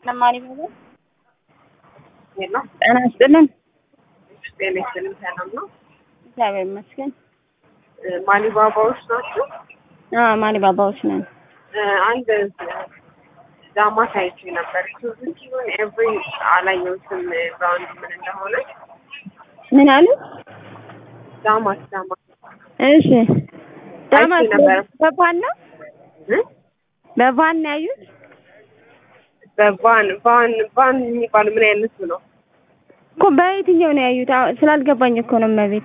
ለማን ይባላል? ሄሎ ጤና ይስጥልን። ጤና ይስጥልኝ። ሰላም ነው? እግዚአብሔር ይመስገን። ማሊባባዎች ናቸው። አዎ ማሊ ባባዎች ነን። አንድ ዳማት አይቼ ነበር። ሱዙኪ ይሁን ኤቭሪ አላየሁትም ብራንድ ምን እንደሆነ። ምን አሉ? ዳማት ዳማት እሺ ዳማት ነበረ። በቫን ነው እ? በቫን ነው ያዩት? በቫን ቫን ቫን የሚባል ምን አይነት ነው? እኮ በየትኛው ነው ያዩት? አዎ ስላልገባኝ እኮ ነው እመቤት።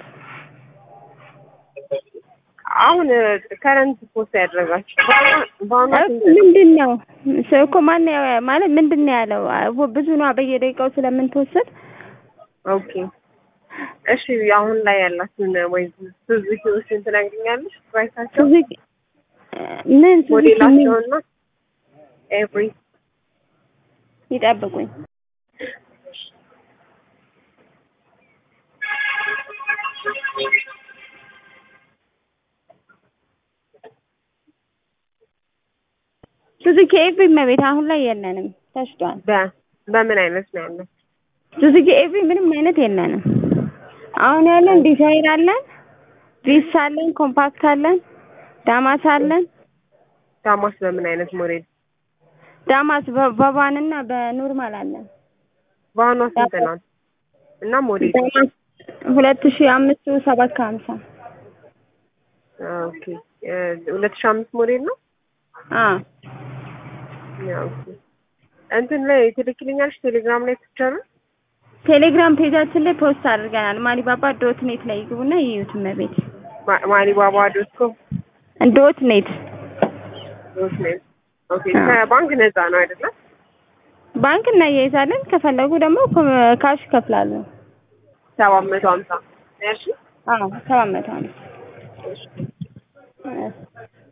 አሁን ከረንት ፖስት ያደረጋችሁ ቫኗ ስንት ነው? ምንድን ነው ሰው እኮ ማን ያው- ማለት ምንድን ነው ያለው? አዎ ብዙ ነው በየደቂቃው ስለምንተወሰድ ኦኬ እሺ። አሁን ላይ ያላችሁን ወይ ሱዙኪዎችን ትነግሪኛለሽ? ፕራይሳቸው ሱዙኪ ምን ሱዙኪ ምን ሞዴላቸውና ኤቭሪ ይጠብቁኝ። ሱዙኪ ኤቭሪ እመቤት አሁን ላይ የለንም፣ ተሽጧል። በ በምን አይነት ነው ያለው? ሱዙኪ ኤቭሪ ምንም አይነት የለንም። አሁን ያለን ዲዛይር አለን፣ ቪስ አለን፣ ኮምፓክት አለን፣ ዳማስ አለን። ዳማስ በምን አይነት ሞዴል? ዳማስ በ- በቫን እና በኖርማል አለን። ቫኗ ስንት ናት? እና ሞዴል ዳማስ ሁለት ሺህ አምስቱ ሰባት ከሀምሳ ኦኬ ሁለት ሺህ አምስት ሞዴል ነው። አዎ ያው ኦኬ እንትን ላይ ትልክልኛለሽ ቴሌግራም ላይ ፒክቸር ቴሌግራም ፔጃችን ላይ ፖስት አድርገናል። ማሊባባ ዶት ኔት ላይ ይግቡና ይዩት እመቤት። ማሊባባ ዶት ኮም ዶት ኔት ዶት ኔት ኦኬ ከባንክ ነፃ ነው አይደለም? ባንክ እናያይዛለን። ከፈለጉ ደግሞ ኮ- ካሽ ይከፍላሉ። ሰባት መቶ ሀምሳ እሺ አዎ ሰባት መቶ ነው። እሺ